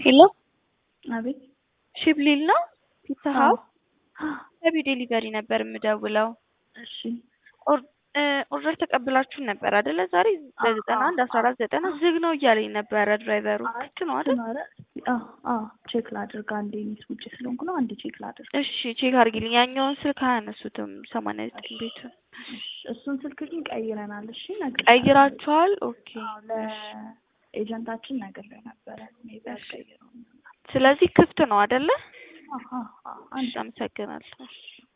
ሄሎ አቤት ሽብሊል ነው ፒዛ አዎ። ሀውስ ከቢ ዴሊቨሪ ነበር የምደውለው። እሺ ኦር- እ ኦርደር ተቀብላችሁን ነበር አይደለ? ዛሬ በዘጠና አንድ አስራ አራት ዘጠና ዝግ ነው እያለኝ ነበረ ድራይቨሩ። ልክ ነው አይደል? ኧረ አዎ አዎ ቼክ ላድርግ አንዴ ሚስ ውጭ ስለሆንኩ ነው አንዴ ቼክ ላድርግ እሺ ቼክ አድርጊልኝ። ያኛውን ስልክ አያነሱትም። ሰማንያ ዘጠኝ ቤቱን እሺ፣ እሱን ስልክ ግን ቀይረናል እሺ ነገር ቀይራችኋል? ኦኬ ለኤጀንታችን ነገር ላይ ነበረ ሜቢ አልቀይረውም ስለዚህ ክፍት ነው አይደለ? አዎ አዎ አዎ አንዴ እሺ አመሰግናለሁ።